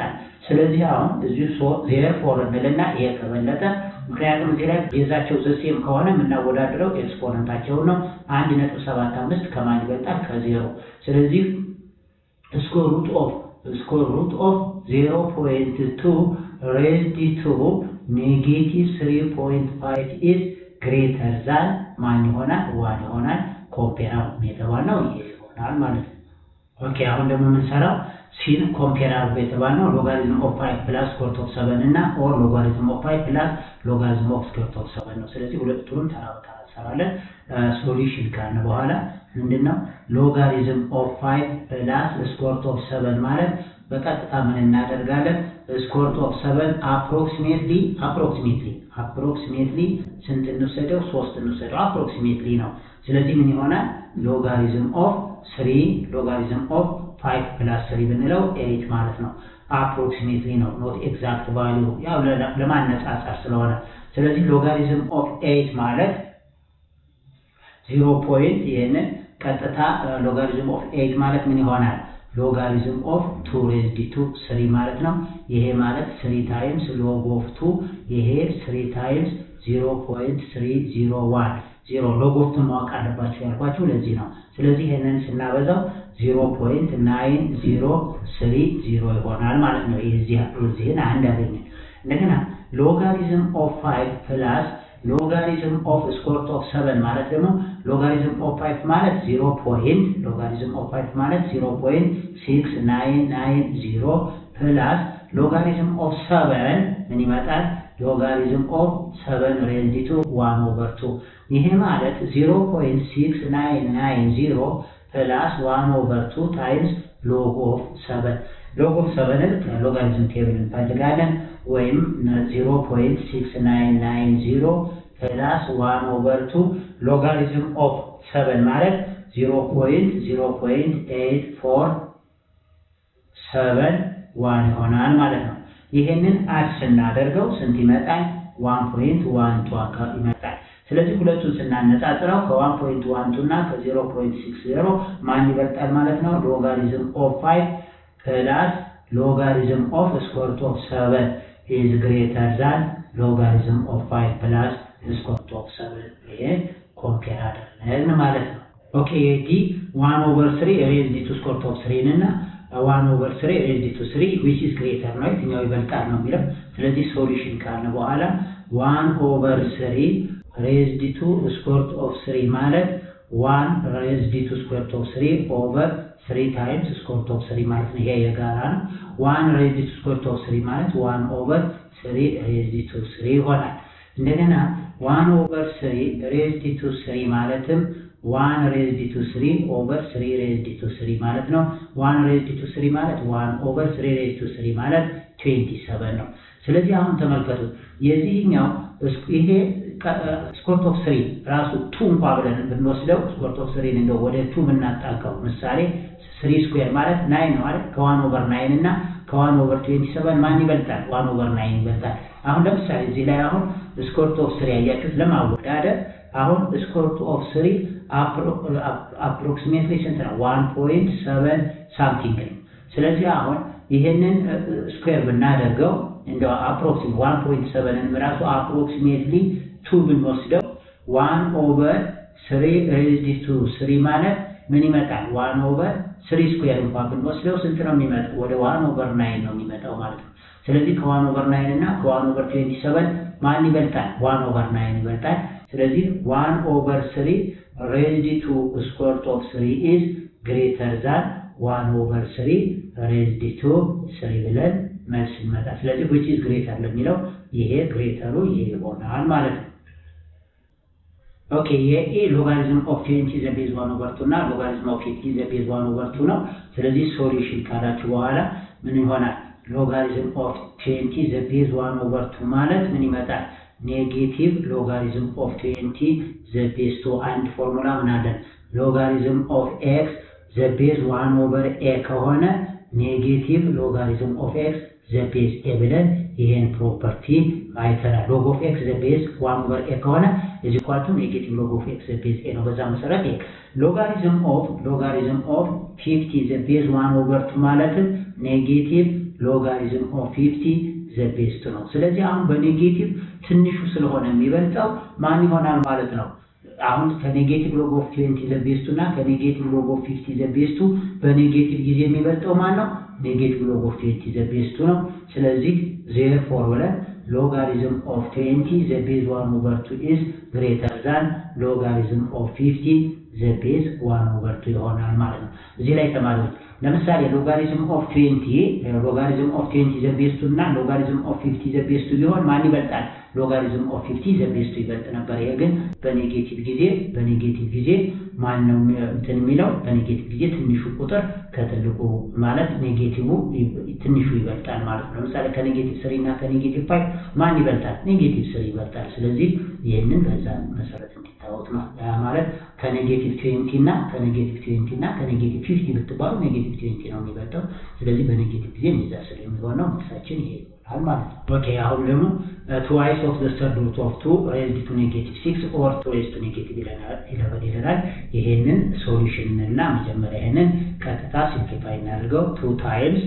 ስለዚህ አሁን እዚሁ ዜር ፎር እንልና ይሄ ከበለጠ ምክንያቱም እዚህ ላይ ቤዛቸው ዘሴም ከሆነ የምናወዳድረው ኤክስፖነንታቸውን ነው። አንድ ነጥብ ሰባት አምስት ከማን ይበልጣል? ከዜሮ። ስለዚህ ስኮር ሩት ኦፍ ስኮር ሩት ኦፍ ዜሮ ፖይንት ቱ ሬዝድ ቱ ኔጌቲቭ ስሪ ፖይንት ፋይቭ ኢዝ ግሬተር ዛን ማን ይሆናል? ዋን ይሆናል። ኮምፔር የተባልነው ይሄ ይሆናል ማለት ነው። ኦኬ አሁን ደግሞ የምንሰራው ሲን ኮምፔር አድርጎ የተባልነው ሎጋሪዝም ኦፍ ፋይቭ ፕላስ ስኩዌር ኦፍ ሰቨን እና ኦር ሎጋሪዝም ኦፍ ፋይቭ ፕላስ ሎጋሪዝም ኦፍ ስኩዌር ኦፍ ሰቨን ነው። ስለዚህ ሁለቱንም ተራ በተራ እንሰራለን። ሶሉሽን ካልን በኋላ ምንድን ነው ሎጋሪዝም ኦፍ ፋይቭ ፕላስ ስኩዌር ኦፍ ሰቨን ማለት በቀጥታ ምን እናደርጋለን? ስኩዌር ኦፍ ሰቨን አፕሮክሲሜትሊ አፕሮክሲሜትሊ አፕሮክሲሜትሊ ስንት እንውሰደው? ሶስት እንውሰደው። አፕሮክሲሜትሊ ነው። ስለዚህ ምን ይሆናል? ሎጋሪዝም ኦፍ ስሪ ሎጋሪዝም ኦፍ ፋይቭ ፕላስ ስሪ ብንለው ኤይት ማለት ነው። አፕሮክሲሜትሊ ነው ኖት ኤግዛክት ቫሊዩ ያው ለማነጻጸር ስለሆነ ስለዚህ ሎጋሪዝም ኦፍ ኤይት ማለት ዜሮ ፖይንት ይህንን ቀጥታ ሎጋሪዝም ኦፍ ኤይት ማለት ምን ይሆናል? ሎጋሪዝም ኦፍ ቱ ሬዝድ ቱ ስሪ ማለት ነው። ይሄ ማለት ስሪ ታይምስ ሎግ ኦፍ ቱ ይሄ ስሪ ታይምስ ዜሮ ፖይንት ስሪ ዜሮ ዋን ዜሮ ሎግ ኦፍ ቱን ማወቅ አለባቸው ያልኳችሁ ለዚህ ነው። ስለዚህ ይህንን ስናበዛው ዜሮ ፖይንት ናይን ዜሮ ስሪ ዜሮ ይሆናል ማለት ነው። የዚህን አንድ ያገኘን እንደገና ሎጋሪዝም ኦፍ ፋይቭ ፕላስ ሎጋሪዝም ኦፍ ስኮርት ኦፍ ሰቨን ማለት ደግሞ ሎጋሪዝም ኦፍ ፋይቭ ማለት ዜሮ ፖይንት ሎጋሪዝም ኦፍ ፋይቭ ማለት ዜሮ ፖይንት ሲክስ ናይን ናይን ዜሮ ፕላስ ሎጋሪዝም ኦፍ ሰቨን ምን ይመጣል? ሎጋሪዝም ኦፍ ሰቨን ሬዝድ ቱ ዋን ኦቨር ቱ ይሄ ማለት ዜሮ ፖይንት ሲክስ ናይን ናይን ዜሮ ፕላስ ዋን ኦቨር ቱ ታይምስ ሎግ ኦፍ ሰቨን ሎግ ኦፍ ሰቨንን ከሎጋሪዝም ቴብል እንፈልጋለን ወይም ዜሮ ፖይንት ሲክስ ናይን ናይን ዜሮ ፕላስ ዋን ኦቨር ቱ ሎጋሪዝም ኦፍ ሰቨን ማለት ዜሮ ፖይንት ዜሮ ፖይንት ኤይት ፎር ሰቨን ዋን ይሆናል ማለት ነው። ይሄንን አድ ስናደርገው ስንት ይመጣል? ዋን ፖይንት ዋን ቱ አካባቢ ይመጣል። ስለዚህ ሁለቱን ስናነጻጽረው ከዋን ፖይንት ዋን ቱ እና ከዜሮ ፖይንት ሲክስ ዜሮ ማን ይበልጣል ማለት ነው? ሎጋሪዝም ኦፍ ፋይቭ ፕላስ ሎጋሪዝም ኦፍ ስኮርት ኦፍ ሰቨን ኢዝ ግሬተር ዛን ሎጋሪዝም ኦፍ ፋይቭ ፕላስ ስኮርት ኦፍ ሰቨን። ይሄ ኮምፔር አደረግን ማለት ነው። ኦኬ ዲ ዋን ኦቨር ስሪ ሬዝድ ቱ ስኮርት ኦፍ ስሪን እና ዋን ኦቨር ስሪ ሬዝድ ቱ ስሪ ዊች ኢዝ ግሬተር ነው የትኛው ይበልጣል ነው የሚለው። ስለዚህ ሶሉሽን ካልን በኋላ ዋን ኦቨር ስሪ ሬዝድ ቱ ስኩዌርት ኦፍ ስሪ ማለት ዋን ሬዝድ ቱ ስኩዌርት ኦፍ ስሪ ኦቨር ስሪ ታይምስ ስኩዌርት ኦፍ ስሪ ማለት ነው። ይሄ የጋራ ነው። ዋን ሬዝድ ቱ ስኩዌርት ኦፍ ስሪ ማለት ዋን ኦቨር ስሪ ሬዝድ ቱ ስሪ ይሆናል። እንደገና ዋን ኦቨር ስሪ ሬዝድ ቱ ስሪ ማለትም ዋን ሬዝድ ቱ ስሪ ኦቨር ስሪ ሬዝድ ቱ ስሪ ማለት ነው። ዋን ሬዝድ ቱ ስሪ ማለት ዋን ኦቨር ስሪ ሬዝድ ቱ ስሪ ማለት ትዌንቲ ሰቨን ነው። ስለዚህ አሁን ተመልከቱ የዚህኛው ይሄ ስኮርት ኦፍ ስሪ ራሱ ቱ እንኳ ብለን ብንወስደው ስኮርት ኦፍ ስሪን እንደው ወደ ቱ ብናጣቀው ምሳሌ ስሪ ስኩዌር ማለት ናይን ነው አይደል? ከዋን ኦቨር ናይን እና ከዋን ኦቨር ትዌንቲ ሰቨን ማን ይበልጣል? ዋን ኦቨር ናይን ይበልጣል። አሁን ለምሳሌ እዚህ ላይ አሁን ስኮርት ኦፍ ስሪ ያያችሁት ለማወዳደር አሁን ስኮርት ኦፍ ስሪ አፕሮክሲሜትሊ ስንት ነው? ዋን ፖይንት ሰቨን ሳምቲንግ ነው። ስለዚህ አሁን ይህንን ስኩዌር ብናደርገው እንደው አፕሮክሲሜት ዋን ፖይንት ሰቨንን ራሱ አፕሮክሲሜትሊ ቱ ብንወስደው ዋን ኦቨር ስሪ ሬዝድ ቱ ስሪ ማለት ምን ይመጣል? ዋን ኦቨር ስሪ ስኩዌር እንኳን ብንወስደው ስንት ነው የሚመጣው? ወደ ዋን ኦቨር ናይን ነው የሚመጣው ማለት ነው። ስለዚህ ከዋን ኦቨር ናይን እና ከዋን ኦቨር ትዌንቲ ሰቨን ማን ይበልጣል? ዋን ኦቨር ናይን ይበልጣል። ስለዚህ ዋን ኦቨር ስሪ ሬዝድ ቱ ስኩዌርት ኦፍ ስሪ ኢዝ ግሬተር ዛን ዋን ኦቨር ስሪ ሬዝድ ቱ ስሪ ብለን መልስ ይመጣ። ስለዚህ which is greater ለሚለው ይሄ ግሬተሩ ይሄ ይሆናል ማለት ነው። ኦኬ የኤ ሎጋሪዝም ኦፍ ቴንቲ ዘ ቤዝ ዋን ኦቨር ቱ እና ሎጋሪዝም ኦፍ ኤቲ ዘ ቤዝ ዋን ኦቨር ቱ ነው። ስለዚህ ሶሉሽን ካላችሁ በኋላ ምን ይሆናል? ሎጋሪዝም ኦፍ ቴንቲ ዘ ቤዝ ዋን ኦቨር ቱ ማለት ምን ይመጣል? ኔጌቲቭ ሎጋሪዝም ኦፍ ቴንቲ ዘ ቤዝ ቱ አንድ ፎርሙላ ምን አለን? ሎጋሪዝም ኦፍ ኤክስ ዘ ቤዝ ዋን ኦቨር ኤ ከሆነ ኔጌቲቭ ሎጋሪዝም ኦፍ ኤክስ ዘ ቤዝ ኤ ብለን ይሄን ፕሮፐርቲ አይተናል። ሎግ ኦፍ ኤክስ ዘ ቤዝ ዋን ኦቨር ኤ ከሆነ እዚ ኳልቱ ኔጌቲቭ ሎግ ኦፍ ኤክስ ዘ ቤዝ ኤ ነው። በዛ መሰረት ኤ ሎጋሪዝም ኦፍ ሎጋሪዝም ኦፍ ፊፍቲ ዘ ቤዝ ዋን ኦቨር ቱ ማለትም ኔጌቲቭ ሎጋሪዝም ኦፍ ፊፍቲ ዘ ቤስት ነው። ስለዚህ አሁን በኔጌቲቭ ትንሹ ስለሆነ የሚበልጠው ማን ይሆናል ማለት ነው? አሁን ከኔጌቲቭ ሎግ ኦፍ ትዌንቲ ዘ ቤስቱ እና ከኔጌቲቭ ሎግ ኦፍ ፊፍቲ ዘ ቤስቱ በኔጌቲቭ ጊዜ የሚበልጠው ማን ነው? ኔጌቲቭ ሎግ ኦፍ ትዌንቲ ዘ ቤስቱ ነው። ስለዚህ ዜር ፎር ብለን ሎጋሪዝም ኦፍ ትዌንቲ ዘ ቤዝ ዋን ኦቨር ቱ ኢዝ ግሬተር ዛን ሎጋሪዝም ኦፍ ፊፍቲ ዘ ቤዝ ዋን ኦቨር ቱ ይሆናል ማለት ነው። እዚህ ላይ ተማሪዎች ለምሳሌ ሎጋሪዝም ኦፍ ትዌንቲ ሎጋሪዝም ኦፍ ትዌንቲ ዘ ቤስቱ እና ሎጋሪዝም ኦፍ ፊፍቲ ዘ ቤስቱ ቢሆን ማን ይበልጣል? ሎጋሪዝም ኦፍ ፊፍቲ ዘ ቤስቱ ይበልጥ ነበር። ይሄ ግን በኔጌቲቭ ጊዜ በኔጌቲቭ ጊዜ ማን ነው እንትን የሚለው በኔጌቲቭ ጊዜ ትንሹ ቁጥር ከትልቁ ማለት ኔጌቲቭ ትንሹ ይበልጣል ማለት ነው። ለምሳሌ ከኔጌቲቭ ስሪ እና ከኔጌቲቭ ፋይቭ ማን ይበልጣል? ኔጌቲቭ ስሪ ይበልጣል። ስለዚህ ይህንን በዛ መሰረት እንዲታወቅ ነው። ያ ማለት ከኔጌቲቭ ትዌንቲ እና ከኔጌቲቭ ትዌንቲ እና ከኔጌቲቭ ፊፍቲ ብትባሉ ኔጌቲቭ ትዌንቲ ነው የሚበልጠው። ስለዚህ በኔጌቲቭ ጊዜ የሚዛ ስር የሚሆነው መልሳችን ይሄ ይሆናል ማለት ነው። ኦኬ አሁን ደግሞ ትዋይስ ኦፍ ዘ ሰርድ ሩት ኦፍ ቱ ሬዝድ ቱ ኔጌቲቭ ሲክስ ኦር ቱ ሬዝድ ቱ ኔጌቲቭ ኢለቨን ይለናል። ይሄንን ሶሉሽን እና መጀመሪያ ይሄንን ቀጥታ ሲምፕሊፋይ እናድርገው ቱ ታይምስ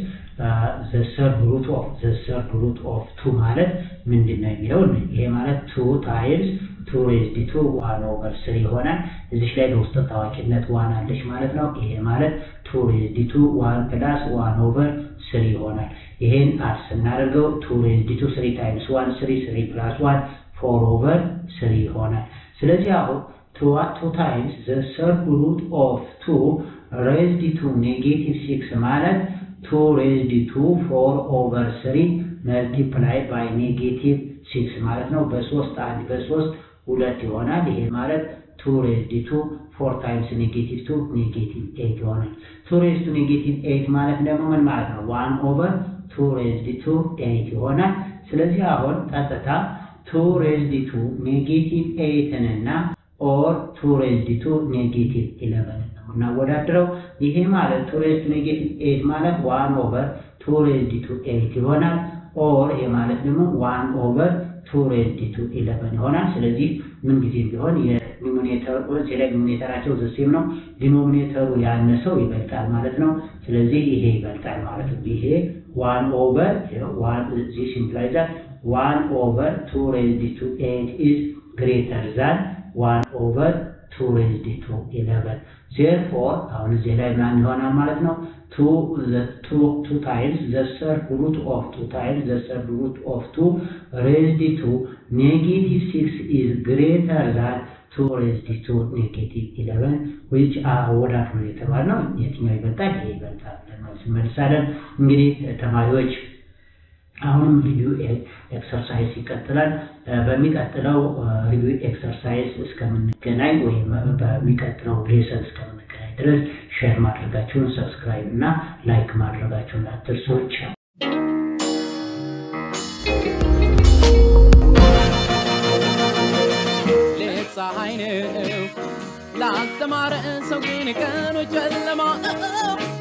ዘ ሰርድ ሩት ኦፍ ዘ ሰርድ ሩት ኦፍ ቱ ማለት ምንድን ነው የሚለው ይሄ ማለት ቱ ታይምስ ቱ ሬዝድ ቱ ዋን ኦቨር ስሪ ይሆናል። እዚች ላይ በውስጥ ታዋቂነት ዋን አለች ማለት ነው። ይሄ ማለት ቱ ሬዝድ ቱ ዋን ፕላስ ዋን ኦቨር ስሪ ይሆናል። ይሄን አድ ስናደርገው ቱ ሬዝድ ቱ ስሪ ታይምስ ዋን ስሪ ስሪ ፕላስ ዋን ፎር ኦቨር ስሪ ይሆናል። ስለዚህ አሁን ቱ ታይምስ ዘ ሰርድ ሩት ኦፍ ቱ ሬዝድ ቱ ኔጌቲቭ ሲክስ ማለት ቱ ሬዝድ ቱ ፎር ኦቨር ስሪ መልቲፕላይ ባይ ኔጌቲቭ ሲክስ ማለት ነው። በሶስት አንድ በሶስት ሁለት ይሆናል። ይሄ ማለት ቱ ሬዝድ ቱ ፎር ታይምስ ኔጌቲቭ ቱ ኔጌቲቭ ኤይት ይሆናል። ቱ ሬዝድ ቱ ኔጌቲቭ ኤይት ማለት ደግሞ ምን ማለት ነው? ዋን ኦቨር ቱ ሬዝድ ቱ ኤይት ይሆናል። ስለዚህ አሁን ቀጥታ ቱ ሬዝድ ቱ ኔጌቲቭ ኤይትን እና ኦር ቱ ሬዝድ ቱ ኔጌቲቭ ኢለቨንን ነው እናወዳድረው። ይሄ ማለት ቱ ሬዝድ ቱ ኔጌቲቭ ኤይት ማለት ዋን ኦቨር ቱ ሬዝድ ቱ ኤይት ይሆናል። ኦር ይሄ ማለት ደግሞ ዋን ኦቨር ቱ ሬዝድ ቱ ኢለቨን ይሆናል። ስለዚህ ምን ጊዜም ቢሆን የዲኖሚኔተር እዚህ ላይ ዲኖሚኔተራቸው ዘሴም ነው። ዲኖሚኔተሩ ያነሰው ይበልጣል ማለት ነው። ስለዚህ ይሄ ይበልጣል ማለት ነው። ይሄ ዋን ኦቨር ዋን ዚስ ኢምፕላይዝ ዛት ዋን ኦቨር ቱ ሬዝድ ቱ ኤይት ኢዝ ግሬተር ዛን ዋን ኦቨር ቱ ሬዝድ ቱ ኢለቨን ዜርፎር አሁን እዚህ ላይ ማን ይሆናል ማለት ነው ቱ ታይምስ ዘ ሰርድ ሩት ኦፍ ቱ ታይምስ ዘ ሰርድ ሩት ኦፍ ቱ ሬዝድ ቱ ኔጌቲቭ ሲክስ ኢዝ ግሬተር ዛን ቱ ሬዝድ ቱ ኔጌቲቭ ኢለቨን ዊች አወዳት ነው የተባልነው። የትኛው ይበልጣል? ይሄ ይበልጣል ብለን መልስ እንመልሳለን። እንግዲህ ተማሪዎች አሁንም ሪቪው ኤክሰርሳይዝ ይቀጥላል። በሚቀጥለው ሪቪው ኤክሰርሳይዝ እስከምንገናኝ ወይም በሚቀጥለው ሌሰን እስከምንገናኝ ድረስ ሼር ማድረጋችሁን፣ ሰብስክራይብ እና ላይክ ማድረጋችሁን አትርሱ። ሌት ፀሐይ ነው ላልተማረ ሰው ግን ቀኑ ጨለማ ነው።